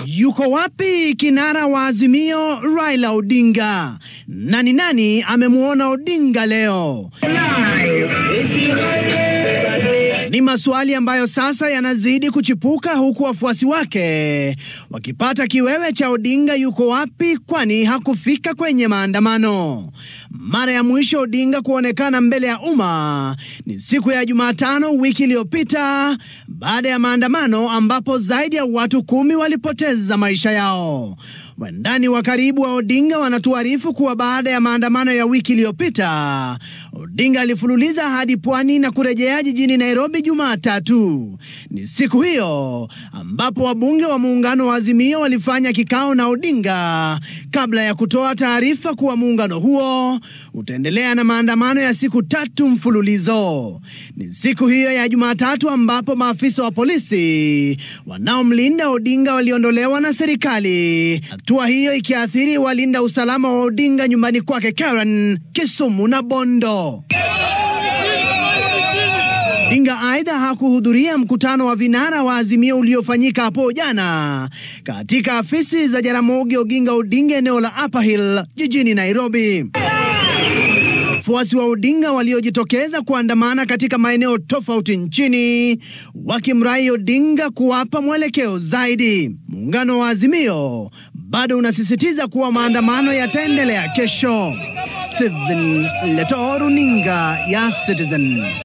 Yuko wapi kinara wa Azimio Raila Odinga? Nani nani amemwona Odinga leo? Ni maswali ambayo sasa yanazidi kuchipuka huku wafuasi wake wakipata kiwewe cha Odinga yuko wapi, kwani hakufika kwenye maandamano. Mara ya mwisho Odinga kuonekana mbele ya umma ni siku ya Jumatano wiki iliyopita baada ya maandamano ambapo zaidi ya watu kumi walipoteza maisha yao. Wandani wa karibu wa Odinga wanatuarifu kuwa baada ya maandamano ya wiki iliyopita Odinga alifululiza hadi pwani na kurejea jijini Nairobi Jumatatu. Ni siku hiyo ambapo wabunge wa muungano wa Azimio walifanya kikao na Odinga kabla ya kutoa taarifa kuwa muungano huo utaendelea na maandamano ya siku tatu mfululizo. Ni siku hiyo ya Jumatatu ambapo maafisa wa polisi wanaomlinda Odinga waliondolewa na serikali, hatua hiyo ikiathiri walinda usalama wa Odinga nyumbani kwake Karen, Kisumu na Bondo. Odinga aidha hakuhudhuria mkutano wa vinara wa Azimio uliofanyika hapo jana katika afisi za Jaramogi Oginga Odinga eneo la Upper Hill jijini Nairobi. Wafuasi wa Odinga waliojitokeza kuandamana katika maeneo tofauti nchini wakimrai Odinga kuwapa mwelekeo zaidi. Muungano wa Azimio bado unasisitiza kuwa maandamano yataendelea kesho. Stephen Leto, runinga ya Citizen.